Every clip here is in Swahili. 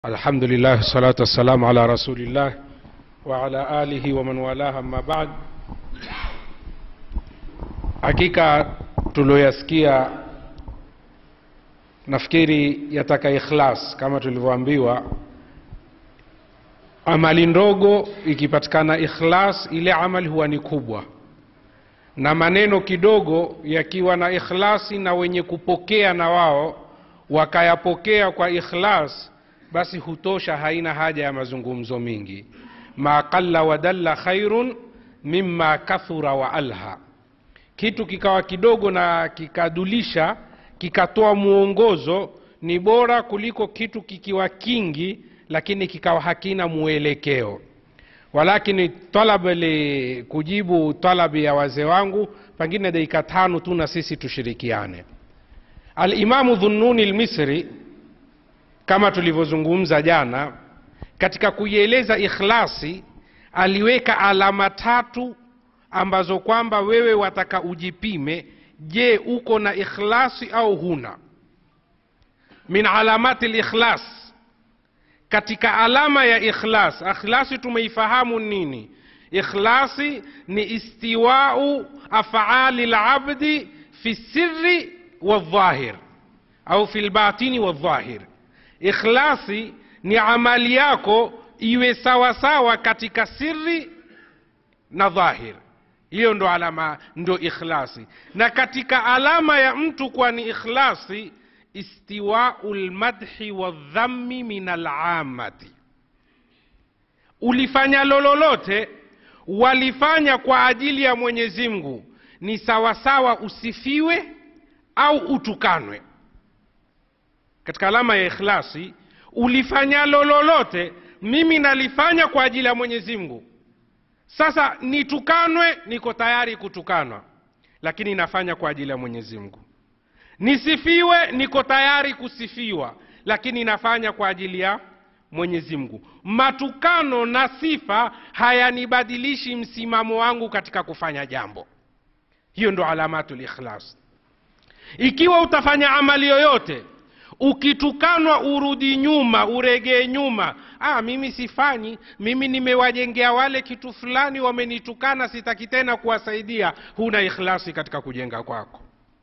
الحمد لله الصلاة والسلام على رسول الله وعلى آله ومن والاه أما بعد hakika tulioyasikia nafikiri yataka ikhlas kama tulivyoambiwa amali ndogo ikipatikana ikhlas ile amali huwa ni kubwa na maneno kidogo yakiwa na ikhlasi na wenye kupokea na wao wakayapokea kwa ikhlas basi hutosha haina haja ya mazungumzo mingi ma qalla wadalla khairun mima kathura wa alha kitu kikawa kidogo na kikadulisha kikatoa mwongozo ni bora kuliko kitu kikiwa kingi lakini kikawa hakina mwelekeo walakini talab li kujibu talabi ya wazee wangu pengine dakika tano tu na sisi tushirikiane alimamu dhununi lmisri kama tulivyozungumza jana katika kuieleza ikhlasi aliweka alama tatu ambazo kwamba wewe wataka ujipime je uko na ikhlasi au huna min alamati likhlas katika alama ya ikhlas ikhlasi tumeifahamu nini ikhlasi ni istiwau afali labdi fi sirri waldhahir au fi lbatini waldhahir ikhlasi ni amali yako iwe sawa sawa katika siri na dhahir hiyo ndo alama ndo ikhlasi na katika alama ya mtu kuwa ni ikhlasi istiwau lmadhi waldhammi min alamati ulifanya lololote walifanya kwa ajili ya mwenyezi mungu ni sawasawa usifiwe au utukanwe katika alama ya ikhlasi ulifanya lololote mimi nalifanya kwa ajili ya mwenyezi mungu sasa nitukanwe niko tayari kutukanwa lakini nafanya kwa ajili ya mwenyezi mungu nisifiwe niko tayari kusifiwa lakini nafanya kwa ajili ya mwenyezi mungu matukano na sifa hayanibadilishi msimamo wangu katika kufanya jambo hiyo ndo alamatu likhlas ikiwa utafanya amali yoyote ukitukanwa urudi nyuma uregee nyuma ah, mimi sifanyi mimi nimewajengea wale kitu fulani wamenitukana sitaki tena kuwasaidia huna ikhlasi katika kujenga kwako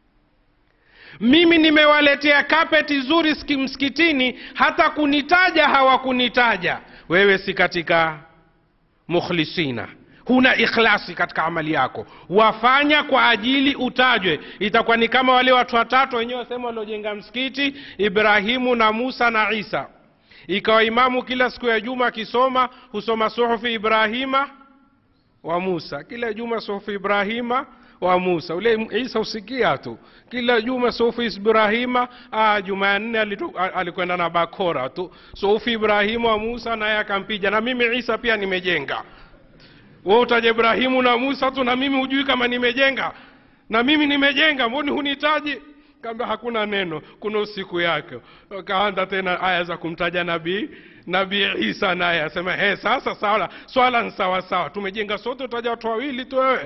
mimi nimewaletea kapeti zuri msikitini hata kunitaja hawakunitaja wewe si katika mukhlisina huna ikhlasi katika amali yako wafanya kwa ajili utajwe itakuwa ni kama wale watu watatu wenyewe wasema waliojenga msikiti ibrahimu na musa na isa ikawa imamu kila siku ya juma akisoma husoma suhufi ibrahima wa musa kila juma suhufi ibrahima wa musa ule isa usikia tu kila juma suhufi ibrahima ah, juma ya nne alikwenda na bakora tu suhufi ibrahima wa musa naye akampija na mimi isa pia nimejenga we utaja ibrahimu na musa tu na mimi hujui kama nimejenga na mimi nimejenga mboni hunitaji kaambia hakuna neno kuna usiku yake kaanza tena aya za kumtaja nabii nabii isa naye asema he sasa sawa swala ni sawa sawa tumejenga sote utaja watu wawili tu wewe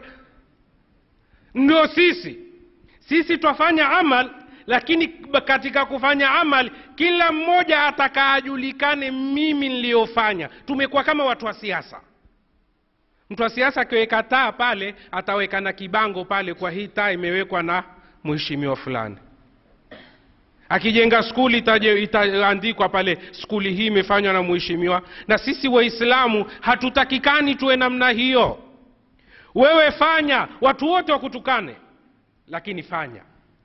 ndio sisi sisi twafanya amal lakini katika kufanya amal kila mmoja atakaajulikane mimi niliyofanya tumekuwa kama watu wa siasa mtu wa siasa akiweka taa pale ataweka na kibango pale kwa hii taa imewekwa na mheshimiwa fulani akijenga skuli itaandikwa pale skuli hii imefanywa na mheshimiwa na sisi waislamu hatutakikani tuwe namna hiyo wewe fanya watu wote wakutukane lakini fanya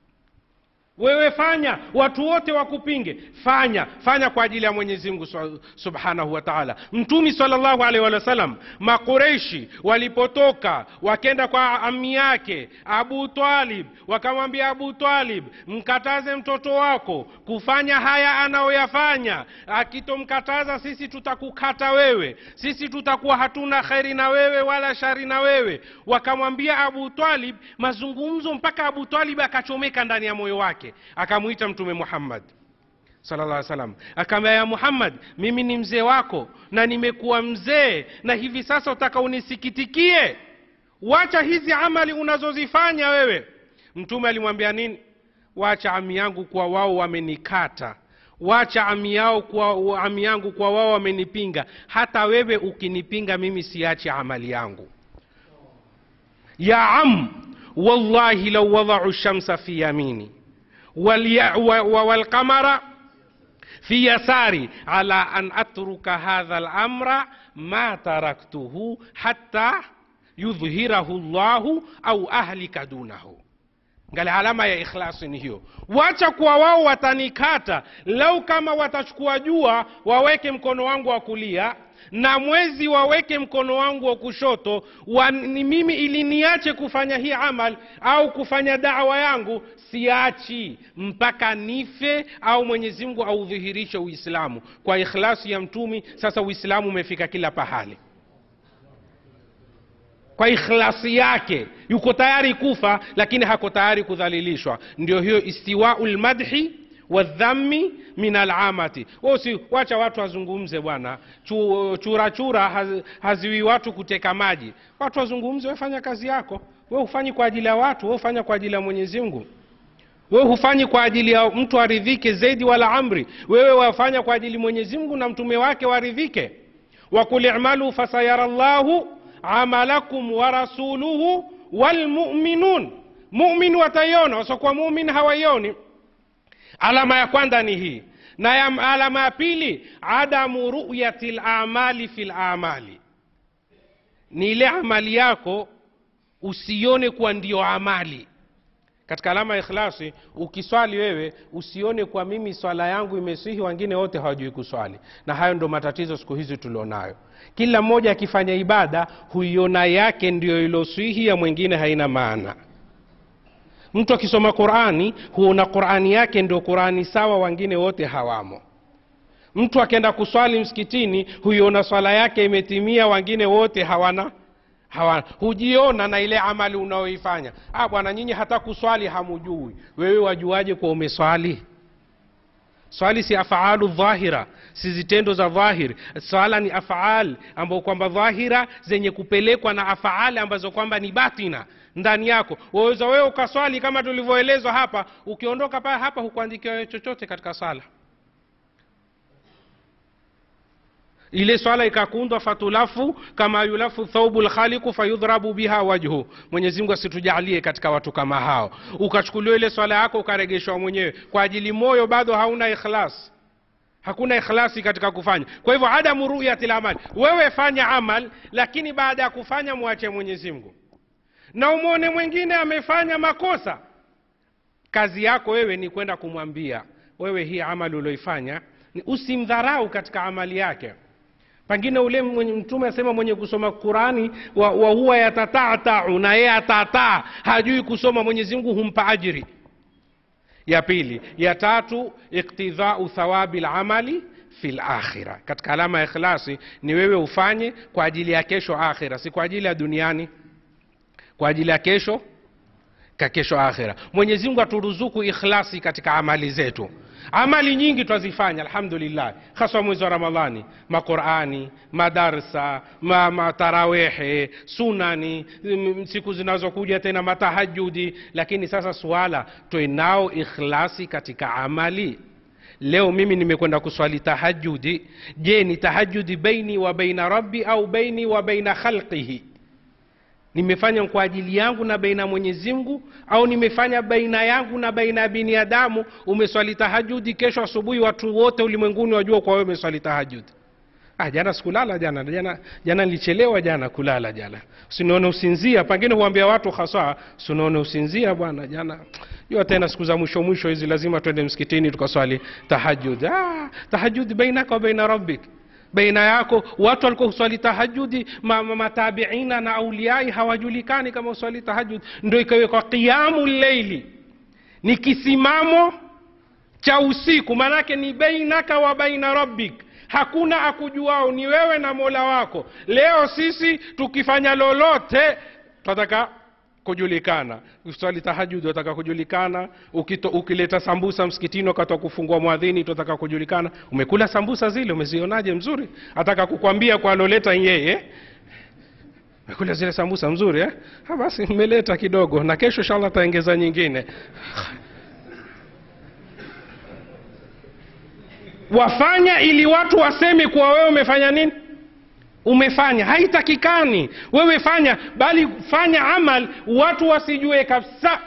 wewe fanya watu wote wakupinge fanya fanya kwa ajili ya mwenyezi mungu subhanahu wa taala mtumi salllahu alaihi wa sallam makureishi walipotoka wakenda kwa ami yake abu talib wakamwambia abu talib mkataze mtoto wako kufanya haya anayoyafanya akitomkataza sisi tutakukata wewe sisi tutakuwa hatuna kheri na wewe wala shari na wewe wakamwambia abu talib mazungumzo mpaka abu talib akachomeka ndani ya moyo wake akamwita mtume muhammad sallallahu salam akaambia ya muhammad mimi ni mzee wako na nimekuwa mzee na hivi sasa utaka unisikitikie wacha hizi amali unazozifanya wewe mtume alimwambia nini wacha ami yangu kwa wao wamenikata wacha ami yao kwa ami yangu kwa wao wamenipinga hata wewe ukinipinga mimi siachi amali yangu ya am wallahi lau wadau shamsa fi yamini walya- wa- wa- walqamara fi yasari ala an atruka hadha lamra ma taraktuhu hatta yudhhirahu llahu au ahlika dunahu ngali alama ya ikhlasi ni hiyo wacha kuwa wao watanikata lau kama watachukua jua waweke mkono wangu wa kulia na mwezi waweke mkono wangu wa kushoto wa, ni mimi ili niache kufanya hii amal au kufanya dawa yangu siachi mpaka nife au mwenyezi mungu audhihirishe uislamu kwa ikhlasi ya mtumi sasa uislamu umefika kila pahali kwa ikhlasi yake yuko tayari kufa lakini hako tayari kudhalilishwa ndio hiyo istiwau lmadhi wadhammi min alamati si wacha watu wazungumze bwana Chu- chura chura haz, haziwi watu kuteka maji watu wazungumze wefanya kazi yako we hufanyi kwa ajili ya watu we hufanya kwa ajili ya mwenyezi mungu wewe hufanyi kwa ajili ya mtu aridhike zaidi wala amri wewe wafanya kwa ajili mwenyezi mungu na mtume wake waridhike wakul imalu fasayara llahu amalakum wa rasuluhu walmuminun mumin wataiona wasiokuwa mumin hawaioni alama ya kwanza ni hii na ya alama ya pili adamu ruyati lamali fi lamali ni ile amali yako usione kuwa ndio amali katika alama ya ikhlasi ukiswali wewe usione kwa mimi swala yangu imesihi wengine wote hawajui kuswali na hayo ndo matatizo siku hizi tulionayo kila mmoja akifanya ibada huiona yake ndio iloswihi ya mwingine haina maana mtu akisoma qurani huona qurani yake ndio qurani sawa wengine wote hawamo mtu akienda kuswali msikitini huiona swala yake imetimia wengine wote hawana hawana hujiona na ile amali unaoifanya ah bwana nyinyi hata kuswali hamujui wewe wajuaje kuwa umeswali swali si afaalu dhahira si zitendo za dhahiri swala ni afaal ambao kwamba dhahira zenye kupelekwa na afaali ambazo kwamba ni batina ndani yako waweza wewe ukaswali kama tulivyoelezwa hapa ukiondoka pale hapa hukuandikiwa chochote katika swala ile swala ikakundwa fatulafu kama yulafu thaubu lkhaliku fayudhrabu biha wajhu mwenyezi mungu asitujalie katika watu kama hao ukachukuliwa ile swala yako ukaregeshwa mwenyewe kwa ajili moyo bado hauna ikhlas hakuna ikhlasi katika kufanya kwa hivyo adamu ruyati lamali wewe fanya amal lakini baada ya kufanya mwache mwenyezi mungu na umwone mwingine amefanya makosa kazi yako wewe ni kwenda kumwambia wewe hii amali ulioifanya ni usimdharau katika amali yake pengine ule mwenye mtume asema mwenye kusoma qurani wa, wa huwa yatatatau na yeye atataa hajui kusoma mwenyezi mungu humpa ajiri ya pili ya tatu iktidhau thawabi lamali fi lakhira katika alama ya ikhlasi ni wewe ufanye kwa ajili ya kesho akhira si kwa ajili ya duniani kwa ajili ya kesho ka kesho akhira mwenyezi mungu aturuzuku ikhlasi katika amali zetu amali nyingi twazifanya alhamdulillah haswa mwezi wa ramadhani maqurani madarsa ma, matarawehe sunani m- siku zinazokuja tena matahajudi lakini sasa suala twenao ikhlasi katika amali leo mimi nimekwenda kuswali tahajudi je ni tahajudi baini wa baina rabbi au baini wa baina khalqihi nimefanya kwa ajili yangu na baina ya mwenyezi mungu au nimefanya baina yangu na baina ya binadamu umeswali tahajudi kesho asubuhi watu wote ulimwenguni wajua kwa wewe umeswali tahajudi ah, jana sikulala jana jana jana nilichelewa jana kulala jana sinaone usinzia pengine huambia watu hasa sinaone usinzia bwana jana jua tena siku za mwisho mwisho hizi lazima twende msikitini tukaswali tahajud ah, tahajudi bainaka wa baina rabbik baina yako watu walikuwa huswali tahajudi ma, ma, matabiina na auliai hawajulikani kama huswali tahajudi ndo ikawekwa qiamu leili ni kisimamo cha usiku maanake ni bainaka wa baina rabbik hakuna akujuao ni wewe na mola wako leo sisi tukifanya lolote tunataka kujulikana uswali tahajudi wataka kujulikana Ukito, ukileta sambusa msikitini wakati wa kufungua mwadhini tunataka kujulikana umekula sambusa zile umezionaje mzuri ataka kukwambia kwa aloleta yeye umekula zile sambusa mzuri eh? ha, basi mmeleta kidogo na kesho inshallah ataongeza nyingine wafanya ili watu waseme kuwa wewe umefanya nini umefanya haitakikani wewe fanya bali fanya amal watu wasijue kabisa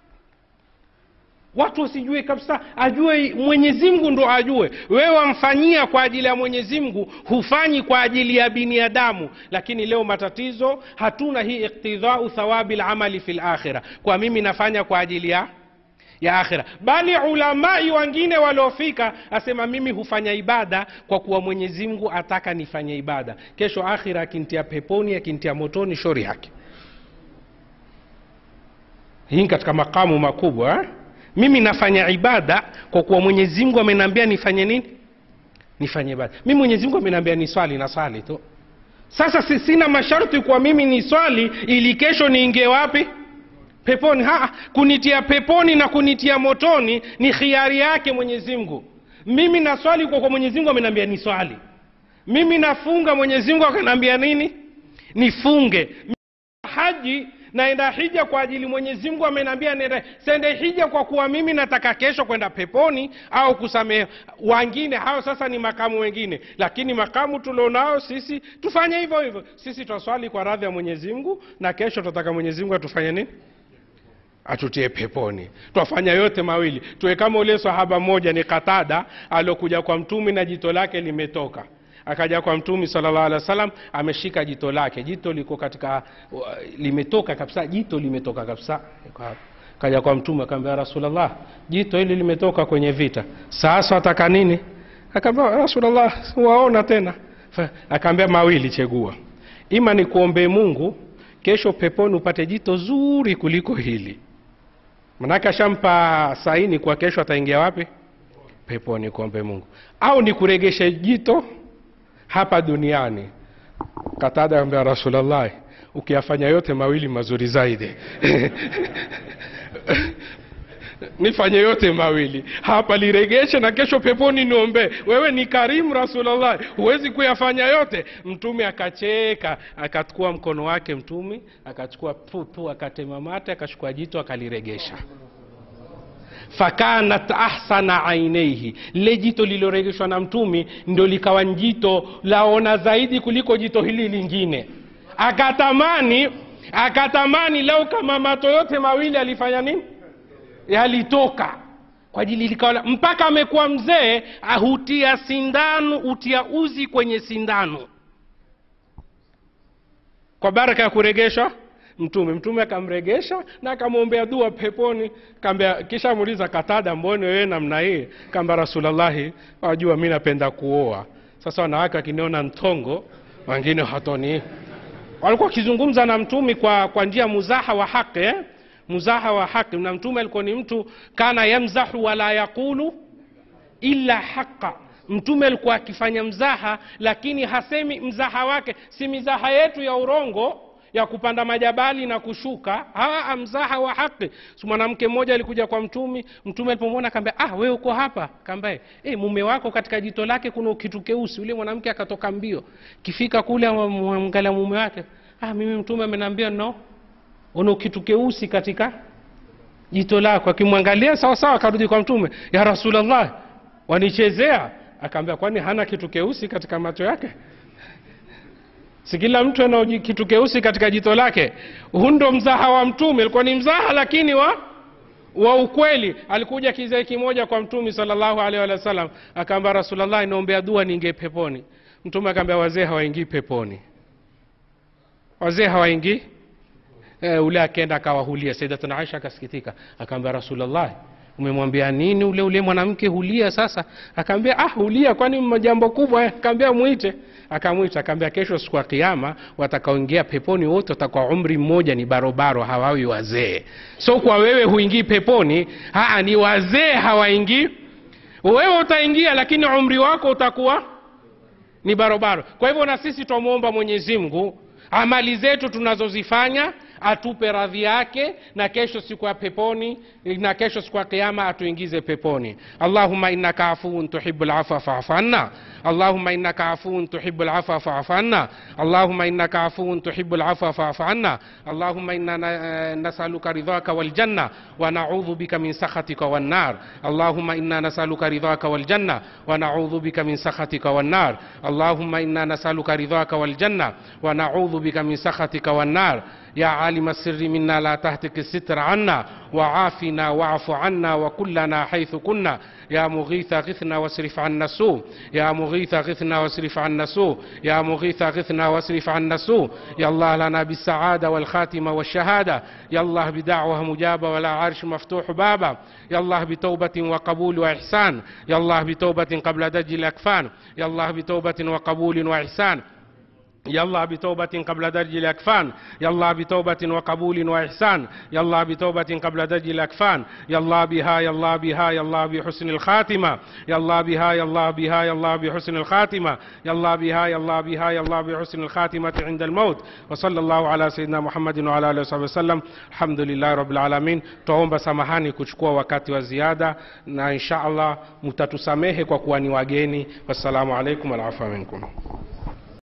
watu wasijue kabisa ajue mwenyezi mungu ndo ajue wewe wamfanyia kwa ajili ya mwenyezi mungu hufanyi kwa ajili ya binadamu lakini leo matatizo hatuna hii iktidhau thawabi lamali fi lakhira kwa mimi nafanya kwa ajili ya ya akhira bali ulamai wengine waliofika asema mimi hufanya ibada kwa kuwa mwenyezi mungu ataka nifanye ibada kesho akhira akintia peponi akintia motoni shori yake hii katika makamu makubwa eh? mimi nafanya ibada kwa kuwa mwenyezi mungu ameniambia nifanye nini nifanye ibada mimi mwenyezi mungu ameniambia ni swali na swali tu sasa si- sina masharti kwa mimi ni swali ili kesho niingie wapi peponi ha, kunitia peponi na kunitia motoni ni khiari yake mwenyezi mungu mimi naswali kwa kwa mwenyezi mungu ameniambia ni swali mimi nafunga mwenyezi mungu akaniambia nini nifunge haji naenda hija kwa ajili mwenyezi mungu ameniambia nenda sende hija kwa kuwa mimi nataka kesho kwenda peponi au kusamehe wangine hao sasa ni makamu wengine lakini makamu tulionao sisi tufanye hivyo hivyo sisi twaswali kwa radhi ya mwenyezi mungu na kesho tunataka mwenyezi mungu atufanye nini atutie peponi twafanya yote mawili tuwe kama ule sahaba mmoja ni katada aliokuja kwa mtumi na jito lake limetoka akaja kwa mtumi salllah alih wa sallam ameshika jito lake jito liko katika uh, limetoka kabisa jito limetoka kabisa Liko hapo. kaja kwa mtume akaambia rasulllah jito hili limetoka kwenye vita sasa ataka nini akaambia rasulllah waona tena Fa- akaambia mawili chegua ima ni kuombee mungu kesho peponi upate jito zuri kuliko hili manake ashampa saini kwa kesho ataingia wapi peponi kuombe mungu au ni kuregesha jito hapa duniani katada ambia rasulllah ukiyafanya yote mawili mazuri zaidi nifanye yote mawili hapa liregeshe na kesho peponi niombe wewe ni karimu rasulllah huwezi kuyafanya yote mtume akacheka akachukua mkono wake mtume akachukua pupu akatema mate akachukua jito akaliregesha fakanat ahsana aineihi lile jito lililoregeshwa na mtumi ndo likawa njito laona zaidi kuliko jito hili lingine akatamani akatamani lau kama mato yote mawili alifanya nini yalitoka kwa ajili likawa mpaka amekuwa mzee ahutia sindano hutia uzi kwenye sindano kwa baraka ya kuregeshwa mtume mtume akamregesha na akamwombea dua peponi kaambia kisha amuuliza katada mbone wewe namna hii kaamba rasulllahi wajua mi napenda kuoa sasa wanawake wakiniona ntongo wengine hatoni walikuwa wakizungumza na mtumi kwa kwa njia muzaha wa haqi eh? muzaha wa haqi na mtume alikuwa ni mtu kana yamzahu wala yaqulu illa haqa mtume alikuwa akifanya mzaha lakini hasemi mzaha wake si mizaha yetu ya urongo ya kupanda majabali na kushuka haa mzaha wa haki so mwanamke mmoja alikuja kwa mtumi mtume alipomwona akaambia ah wewe uko hapa kaambaye e, mume wako katika jito lake kuna kitu keusi yule mwanamke akatoka mbio kifika kule amwangalia mume wake ah mimi mtume ameniambia no una kitu keusi katika jito lako akimwangalia sawa sawa akarudi kwa mtume ya rasulllah wanichezea akaambia kwani hana kitu keusi katika macho yake si kila mtu ana kitu keusi katika jito lake huu ndo mzaha wa mtume ilikuwa ni mzaha lakini wa wa ukweli alikuja kizee kimoja kwa mtume salllahu alaihi wa sallam akaambia rasulllah inaombea dua niingie peponi mtume akaambia wazee hawaingii peponi wazee hawaingii e, ule akenda akawahulia saidatuna aisha akasikitika akaambia rasulllah umemwambia nini ule ule mwanamke hulia sasa akaambia ah hulia kwani jambo kubwa akaambia mwite akamwita akaambia kesho siku ya kiama watakaoingia peponi wote watakuwa umri mmoja ni barobaro hawawi wazee so kwa wewe huingii peponi haa ni wazee hawaingii wewe utaingia lakini umri wako utakuwa ni barobaro kwa hivyo na sisi twamwomba mwenyezi mungu amali zetu tunazozifanya atupe radhi yake na kesho siku ya peponi na kesho siku ya kiama atuingize peponi allahuma innaka afuun tuhibu lafwa fafu anna allahuma innaka afuun tuhibu lafwa fafu anna اللهم إنك عفو تحب العفو فاعف عنا اللهم إنا ن- نسألك رضاك والجنة ونعوذ بك من سخطك والنار اللهم إنا نسألك رضاك والجنة ونعوذ بك من سخطك والنار اللهم إنا نسألك رضاك والجنة ونعوذ بك من سخطك والنار يا عالم السر منا لا تهتك الستر عنا وعافنا واعف عنا وكلنا حيث كنا يا مغيث غثنا واصرف عنا السوء يا مغيث غثنا واصرف عنا السوء يا مغيث غثنا واصرف عنا السوء يا الله لنا بالسعادة والخاتمة والشهادة يا الله بدعوة مجابة ولا عرش مفتوح بابا يا الله بتوبة وقبول وإحسان يا الله بتوبة قبل دج الأكفان يا الله بتوبة وقبول وإحسان يا الله بتوبة قبل درج الأكفان يا الله بتوبة وقبول وإحسان يا الله بتوبة قبل درج الأكفان يا الله بها يا الله بها يا الله بحسن الخاتمة يا الله بها يا الله بها يا الله بحسن الخاتمة يا الله بها يا الله بها يا الله بحسن الخاتمة عند الموت وصلى الله على سيدنا محمد وعلى آله وصحبه وسلم الحمد لله رب العالمين tuomba samahani kuchukua wakati wa ziada na insha allah mtatusamehe kwa kuwa ni wageni wassalamu alaikum walaafua minkum